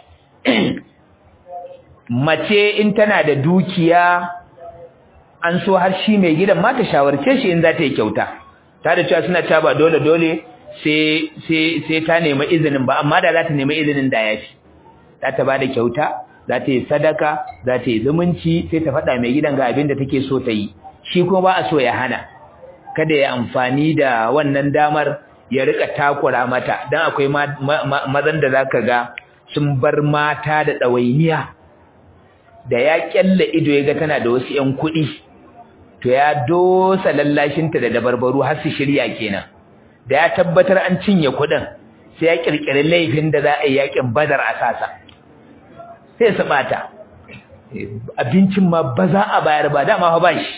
mace in tana da dukiya an so har shi mai gidan ma ta shawarce shi in za ta yi kyauta ta da cewa suna cewa ba dole dole sai sai sai ta nemi izinin ba amma da za ta nemi izinin da yafi za ta bada kyauta za ta yi sadaka za ta yi zumunci sai ta faɗa mai gidan ga abin da take so ta yi shi kuma ba a so ya hana kada ya amfani da wannan damar ya rika takura mata dan akwai mazan da zaka ga sun bar mata da ɗawainiya da ya kyalla ido ya ga tana da wasu ƴan kuɗi to ya dosa lallashinta da dabarbaru har su shirya kenan da ya tabbatar an cinye kuɗin sai ya kirkiri laifin da za a yi yakin badar a sasa sai su bata abincin ma ba za a bayar ba dama ba shi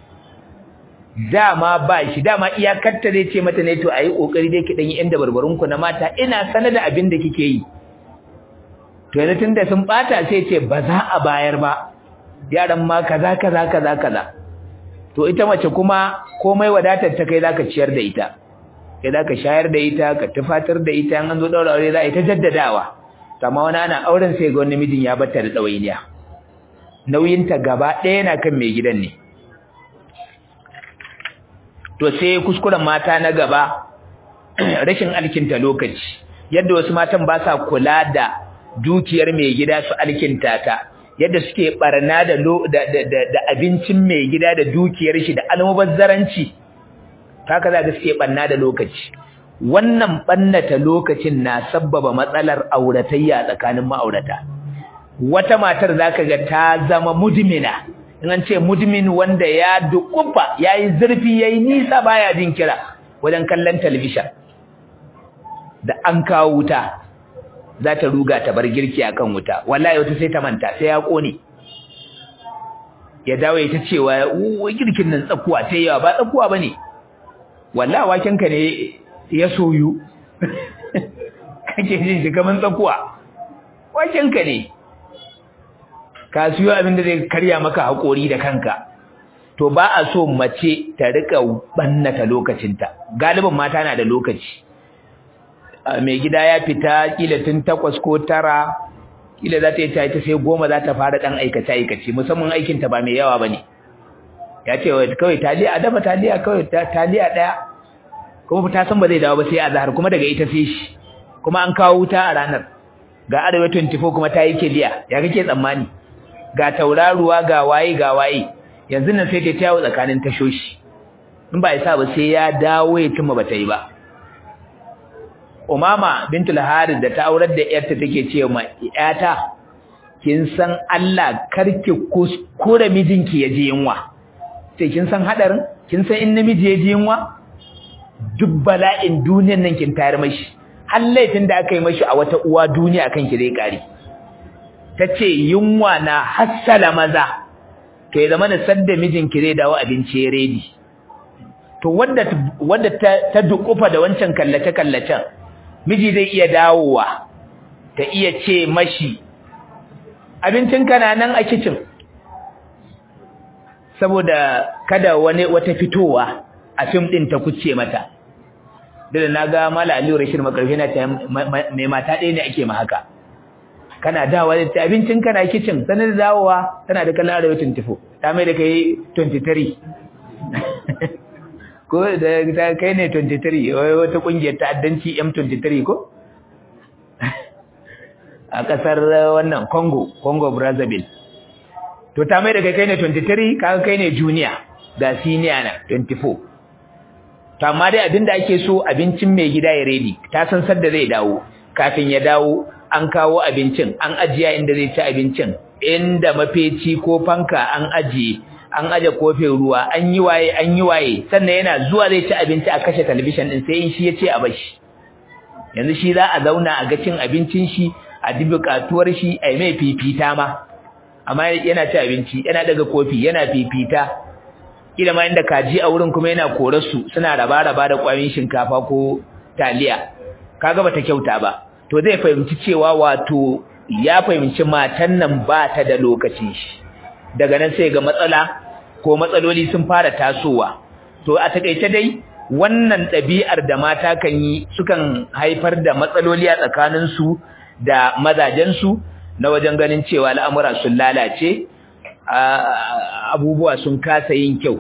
dama ba shi dama iyakarta zai ce mata ne to ayi kokari dai ki dan yi inda barbarunku na mata ina sanar da abin da kike yi to yanzu tunda sun bata sai ce ba za a bayar ba yaran ma kaza kaza kaza kaza to ita mace kuma komai wadatar ta kai zaka ciyar da ita kai zaka shayar da ita ka tufatar da ita an zo daura aure za a yi ta jaddadawa amma wani ana auren sai ga wani mijin ya bata da dawainiya nauyinta gaba ɗaya yana kan mai gidan ne to sai kuskuren mata na gaba rashin alkinta lokaci yadda wasu matan ba sa kula da dukiyar mai gida su alkinta ta yadda suke barna da da abincin mai gida da dukiyar shi da almubazzaranci haka za ga suke barna da lokaci wannan bannata lokacin na sabbaba matsalar auratayya tsakanin ma'aurata wata matar zaka ga ta zama mudmina in an ce mudmin wanda ya dukufa yayi zurfi yayi nisa baya jin kira wajen kallon talabishin da an kawo wuta za ta ruga ta bar girki akan wuta wallahi wata sai ta manta sai ya kone ya dawo ya ta cewa girkin nan tsakuwa sai yawa ba tsakuwa bane wallahi waken ka ne ya soyu kake jin shi kaman tsakuwa waken ka ne ka siyo abin da zai karya maka haƙori da kanka to ba a so mace ta rika bannata lokacinta galibin mata na da lokaci mai gida ya fita kila tun takwas ko tara kila za ta yi ta sai goma za ta fara ɗan aikace aikace musamman aikinta ba mai yawa ba ne ya ce kawai taliya a dafa taliya kawai taliya ɗaya kuma ta san ba zai dawo ba sai a zahar kuma daga ita sai shi kuma an kawo wuta a ranar ga arewa 24 kuma ta yi kiliya ya kake tsammani ga tauraruwa ga waye ga waye yanzu nan sai ta tawo tsakanin tashoshi in ba isa ba sai ya dawo ya cimma bata yi ba Umama bintul Harith da ta aurar da yarta take ce ma yata kin san Allah karki kuskure mijinki ya ji yunwa sai kin san hadarin kin san in namiji ya ji yunwa duk bala'in duniyar nan kin tayar mashi har laifin da aka yi mashi a wata uwa duniya kan ki zai kare tace yunwa na hassala maza to ya zama da sadda mijinki zai dawo abinci ya redi to wanda wanda ta, ta dukufa da wancan kallace kallacen miji zai iya dawowa ta iya ce mashi abincin kana nan a kitchen saboda kada wani wata fitowa a fim din ta kuce mata da naga mala aliyu rashid makarfi na ta mai mata ɗaya ne ake ma haka kana dawowa da abincin kana kitchen sanar dawowa tana da kallon arewa 24 ta mai da kai 23 ko da kai ne 23 wata kungiyar ta'addanci M23 ko a kasar wannan Congo Congo Brazzaville to ta mai da kai kai ne 23 kaga kai ne junior ga senior na 24 to amma dai abinda ake so abincin mai gida ya ready ta san sadda zai dawo kafin ya dawo an kawo abincin an ajiya inda zai ci abincin inda mafeci ko fanka an ajiye an aje kofin ruwa an yi waye an yi waye sannan yana zuwa zai ci abinci a kashe talabishin din sai in shi ya ce a bashi yanzu shi za a zauna a ga cin abincin shi a ji bukatuwar shi a yi mai fifita ma amma yana ci abinci yana daga kofi yana fifita kila ma inda kaji a wurin kuma yana korar su suna raba raba da kwayoyin shinkafa ko taliya kaga bata kyauta ba to zai fahimci cewa wato ya fahimci matan nan ba ta da lokacin shi daga nan sai ga matsala ko matsaloli sun fara tasowa to a takeice dai wannan ɗabi'ar da mata kan yi sukan haifar da matsaloli a tsakaninsu da mazajensu na wajen ganin cewa al'amura sun lalace abubuwa sun kasa yin kyau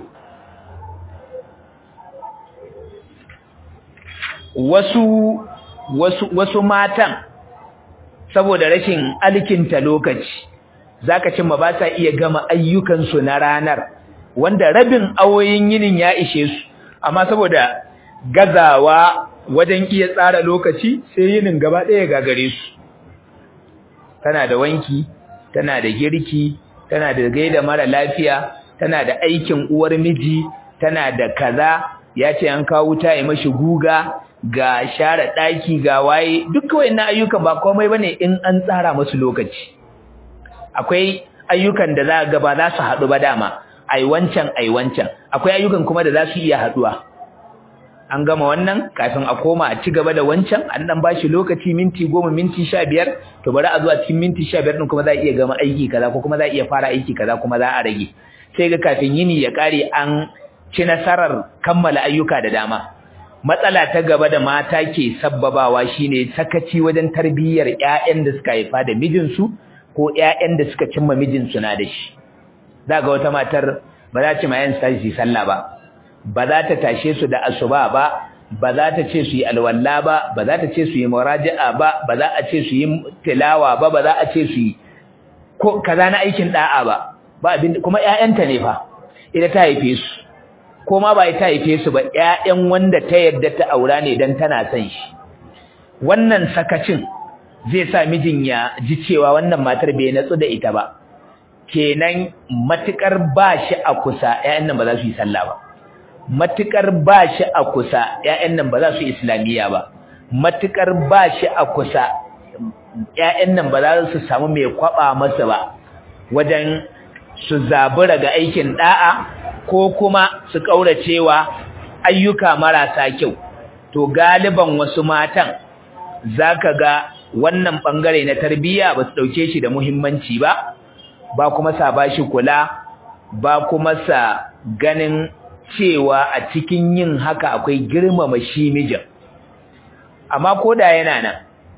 wasu wasu wasu matan saboda rashin alkinta lokaci zaka cimma ba sa iya gama ayyukansu na ranar wanda rabin awoyin yinin ya ishe su amma saboda gazawa wajen iya tsara lokaci sai yinin gaba ɗaya gagare su tana da wanki tana da girki tana da gaida mara lafiya tana da aikin uwar miji tana da kaza ya ce an kawo wuta ya mashi guga ga share ɗaki ga waye duk wayannan ayyukan ba komai bane in an tsara musu lokaci akwai ayyukan da za ga ba za su haɗu ba dama ai wancan ai wancan akwai ayyukan kuma da za su iya haɗuwa an gama wannan kafin a koma a ci gaba da wancan an dan bashi lokaci minti goma minti sha biyar to bari a zuwa cikin minti sha biyar din kuma za a iya gama aiki kaza ko kuma za a iya fara aiki kaza kuma za a rage sai ga kafin yini ya kare an ci nasarar kammala ayyuka da dama matsala ta gaba da mata ke sabbabawa shine sakaci wajen tarbiyyar ƴaƴan da suka haifa da mijinsu ko ƴaƴan da suka cimma mijinsu na da shi za ga wata matar ba za ta mayan sai sallah ba ba za ta tashe su da asuba ba ba za ta ce su yi alwalla ba ba za ta ce su yi muraja'a ba ba za a ce su yi tilawa ba ba za a ce su yi ko kaza na aikin da'a ba ba abin kuma ƴaƴanta ne fa ita ta haife su ko ma ba ita haife su ba ƴaƴan wanda ta yadda ta aura ne dan tana son shi wannan sakacin zai sa mijin ya ji cewa wannan matar bai natsu da ita ba kenan matukar ba shi a kusa ƴaƴan nan ba za su yi sallah ba matukar ba shi a kusa ƴaƴan nan ba za su yi islamiyya ba matukar ba shi a kusa ƴaƴan nan ba za su samu mai kwaba masa ba wajen su zabura ga aikin da'a ko kuma su kauracewa ayyuka marasa kyau to galiban wasu matan zaka ga wannan bangare na tarbiyya ba su dauke shi da muhimmanci ba ba kuma sa bashi kula ba kuma sa ganin cewa a cikin yin haka akwai girmama shi mijin amma koda yana nan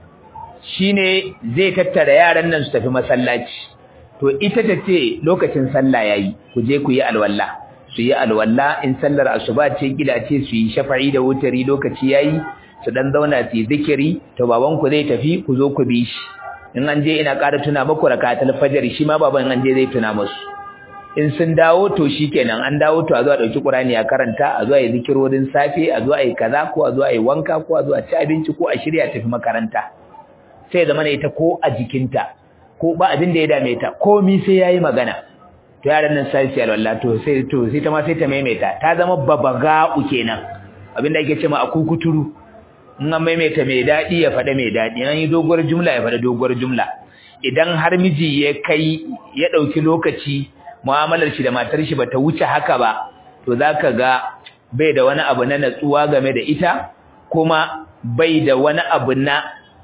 shine zai tattara yaran nan su tafi masallaci to ita ta ce lokacin sallah yayi ku je ku yi alwala su yi alwala in sallar asuba ce gida ce su yi shafa'i da wutari lokaci yayi su dan zauna su yi zikiri to baban ku zai tafi ku zo ku bi shi in an je ina ƙara tuna muku rakatul fajr shi ma baban an je zai tuna musu in sun dawo to shikenan an dawo to a zo a dauki Qur'ani a karanta a zo a yi zikirorin safe a zo a yi kaza ko a zo a yi wanka ko a zo a ci abinci ko a shirya tafi makaranta sai zama ne ita ko a jikinta ko ba abin da ya dame ta komi sai yayi magana to yaran nan sai sai Allah to sai to sai ta ma sai ta maimaita ta zama babaga kenan abin da ake cewa akukuturu in an maimaita mai dadi ya faɗa mai dadi an yi doguwar jumla ya faɗa doguwar jumla idan har miji ya kai ya dauki lokaci mu'amalar shi da matar shi bata wuce haka ba to zaka ga bai da wani abu na natsuwa game da ita kuma bai da wani abu na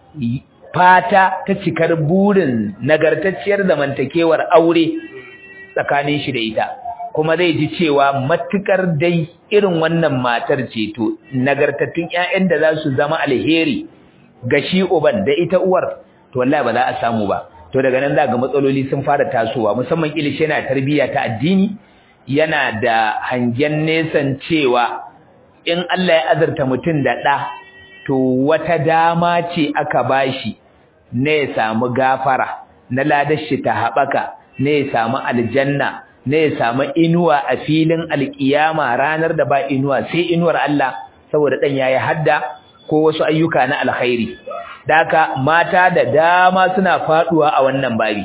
fata ta cikar burin nagartacciyar zamantakewar aure tsakanin shi da ita kuma zai ji cewa matukar dai irin wannan matar ce to nagartattun ƴaƴan da za su zama alheri ga shi uban da ita uwar to wallahi ba za a samu ba to daga nan za ga matsaloli sun fara tasowa musamman ilishi yana tarbiyya ta addini yana da hangen nesan cewa in Allah ya azurta mutum da ɗa to wata dama ce aka bashi ne ya samu gafara na ladar shi ta haɓaka ne ya samu aljanna ne ya samu inuwa a filin alƙiyama ranar da ba inuwa sai inuwar Allah saboda dan yayi hadda ko wasu ayyuka na alkhairi daka mata da dama suna faduwa a wannan babi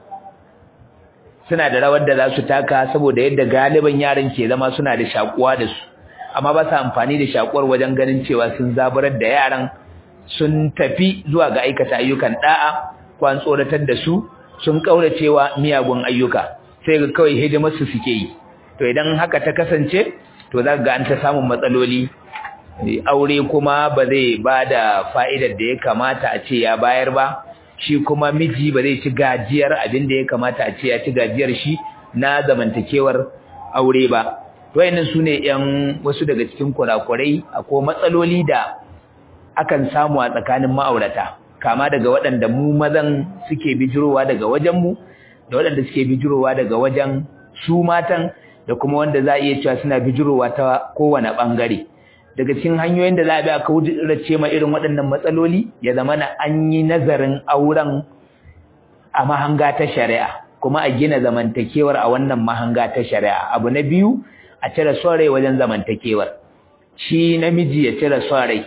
suna da rawar da za su taka saboda yadda galiban yaran ke zama suna da shakuwa da su amma ba su amfani da shakuwar wajen ganin cewa sun zaburar da yaran sun tafi zuwa ga aikata ayyukan da'a ko an tsoratar da su sun kauracewa miyagun ayyuka sai ga kawai hidimar su suke yi to idan haka ta kasance to za ga an ta samun matsaloli aure kuma ba zai ba da fa'idar da ya kamata a ce ya bayar ba shi kuma miji ba zai ci gajiyar abin da ya kamata a ce ya ci gajiyar shi na zamantakewar aure ba wayannan sune yan wasu daga cikin kurakurai akwai matsaloli da akan samu a tsakanin ma'aurata kama daga waɗanda mu mazan suke bijirowa daga wajen mu da waɗanda suke bijirowa daga wajen su matan da kuma wanda za a iya cewa suna bijirowa ta kowane ɓangare daga cikin hanyoyin da za a bi a kaurace ma irin waɗannan matsaloli ya zama na an yi nazarin auren a mahanga ta shari'a kuma a gina zamantakewar a wannan mahanga ta shari'a abu na biyu a cire son rai wajen zamantakewar shi namiji ya cire son rai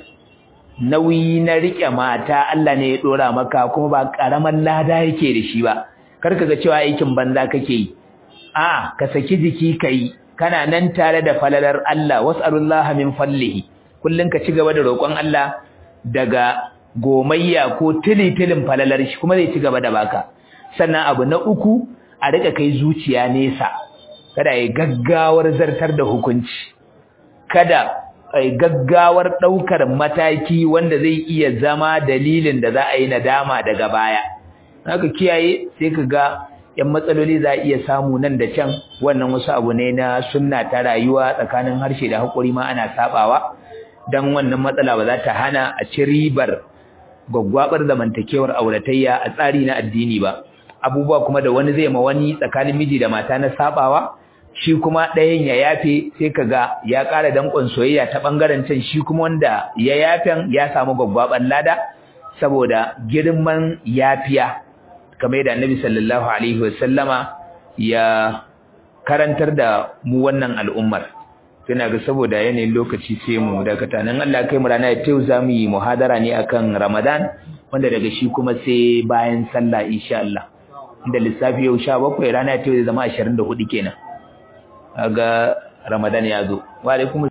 nauyi na riƙe mata Allah ne ya ɗora maka kuma ba ƙaramin lada yake da shi ba kar ka ga cewa aikin banza kake yi a ka saki jiki ka yi kana nan tare da falalar Allah was'alullaha min fallihi kullun ka ci gaba da roƙon Allah daga gomayya ko tilitilin falalar shi kuma zai ci gaba da baka sannan abu na uku a rika kai zuciya nesa kada yi gaggawar zartar da hukunci kada ai gaggawar daukar mataki wanda zai iya zama dalilin da za a yi nadama daga baya haka kiyaye sai ka ga yan matsaloli za a iya samu nan da can wannan wasu abu ne na sunna ta rayuwa tsakanin harshe da haƙuri ma ana sabawa dan wannan matsala ba za ta hana a ci ribar gwaggwabar zamantakewar auratayya a tsari na addini ba abubuwa kuma da wani zai ma wani tsakanin miji da mata na sabawa shi kuma ɗayan ya yafe sai kaga ya ƙara danƙon soyayya ta ɓangaren can shi kuma wanda ya yafen ya samu gwaggwabar lada saboda girman yafiya kamar yadda annabi sallallahu alaihi wasallama ya karantar da mu wannan al'ummar tana ga saboda yanayin lokaci sai mu dakata nan Allah kai mu rana ta yau zamu yi muhadara ne akan Ramadan wanda daga shi kuma sai bayan sallah insha Allah inda lissafi yau 17 rana ta yau zai zama 24 kenan kaga Ramadan ya zo wa alaikum